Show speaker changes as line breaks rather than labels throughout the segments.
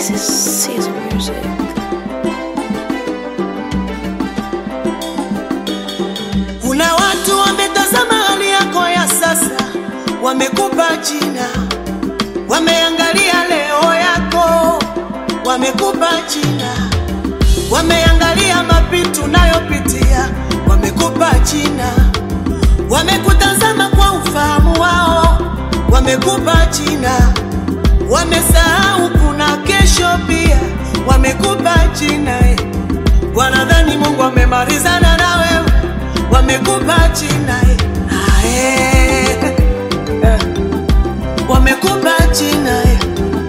This is Caesar music.
Kuna watu wametazama hali yako ya sasa, wamekupa jina, wameangalia leo yako, wamekupa jina, wameangalia mapito unayopitia, wamekupa jina, wamekutazama kwa ufahamu wao, wamekupa jina, wamesahau kuna kesho pia, wamekupa jina eh. Wanadhani Mungu amemalizana na wewe, wamekupa jina eh. Ah, eh. Eh. wamekupa jina eh.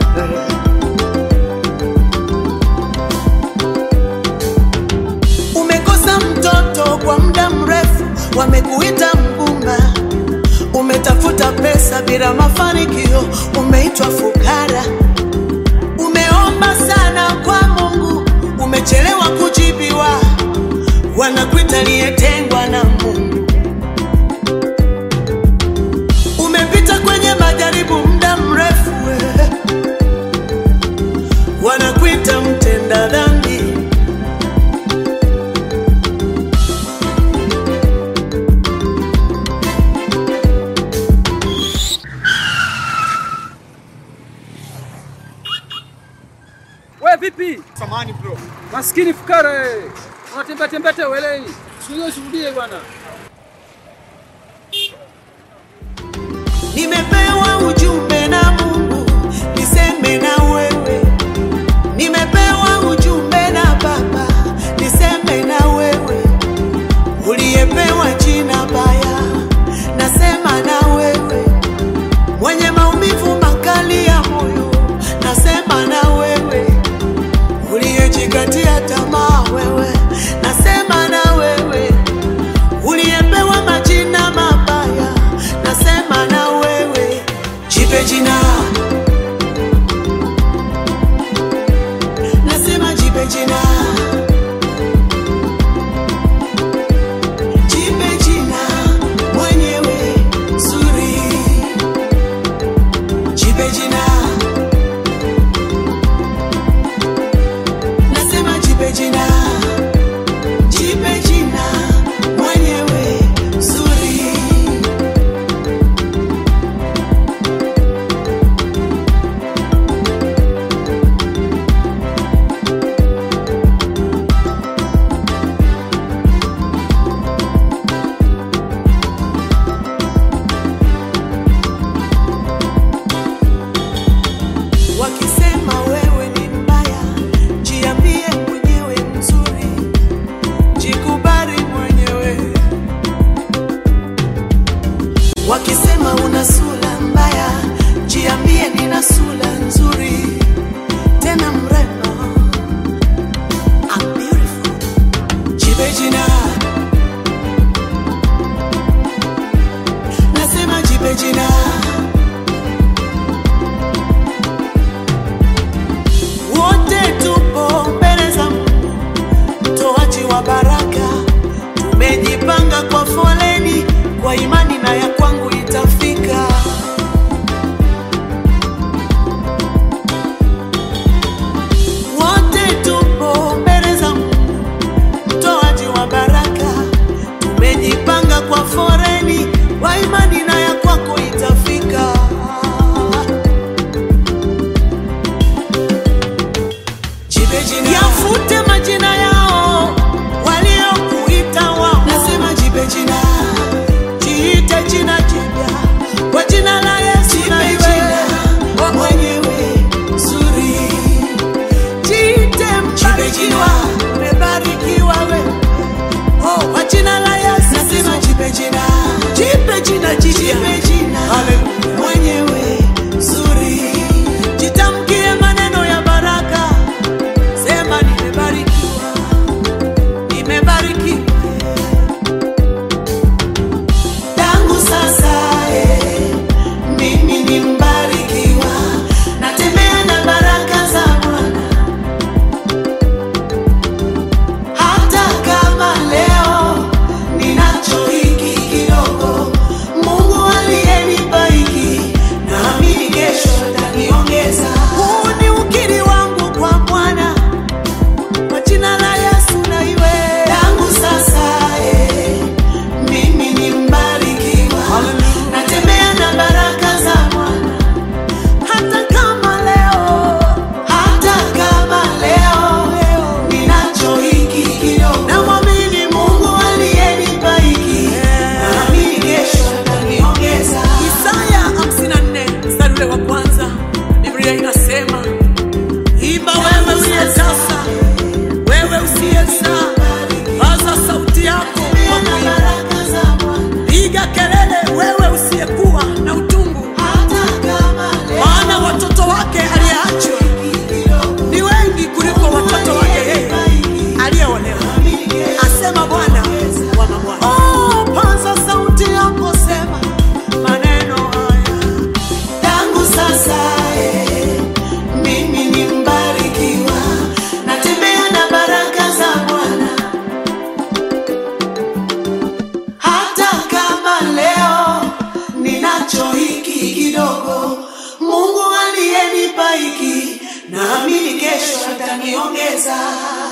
Umekosa mtoto kwa muda mrefu, wamekuita mgumba. Umetafuta pesa bila mafanikio, umeitwa fukara. Umeomba sana kwa Mungu, umechelewa kujibiwa, wanakuita aliyetengwa na Mungu. Umepita kwenye majaribu muda mrefu, eh. wanakuita mtenda dhambi.
We vipi?
Samani bro.
Maskini fukara eh. Unatembea tembea te welei. Sio shuhudie bwana.
Nimepewa ujumbe na Mungu niseme na wewe, nimepewa ujumbe na Baba niseme na wewe, uliyepewa jina baya, nasema na wewe, mwenye maumivu makali ya moyo, nasema na wewe, uliyejikatia tamaa wewe, nasema na wewe uliyepewa majina mabaya, nasema na wewe, jipe jina, nasema jipe jina, jipe jina mwenyewe zuri, jipe jina, nasema jipe jina jipe jina mwenyewe zuri. Wakisema wewe ni mbaya, jiambie mwenyewe mzuri jikubali mwenyewe. Wakisema una sura mbaya, jiambie nina sura nzuri tena mrembo. I'm beautiful. Jipe jina, nasema jipe jina. Wote tupo mbele za Mungu mtoaji wa baraka. Tumejipanga kwa foleni, kwa imani na ya kwangu itafika. Wote tupo mbele za Mungu mtoaji wa baraka. Tumejipanga kwa foleni, kwa imani na ya kwako itafika. Jipe jina. Yafute majina yao waliokuita wao. Nasema jipe jina. Jiite jina jipya. Kwa jina la Yesu na iwe mwenyewe zuri. Jiite mbarikiwa. Umebarikiwa wewe. Oh, kwa jina la Yesu. Nasema jipe jina. Jipe jina jipya. Jipe jina. Mwenyewe zuri. Jitamkie maneno ya baraka. Sema nimebarikiwa, nimebarikiwa tangu sasa. Eh, mimi ni mbarikiwa, natembea na baraka za Bwana. Hata kama leo ninacho hiki kidogo, Mungu aliyenipa hiki naamini kesho ataniongeza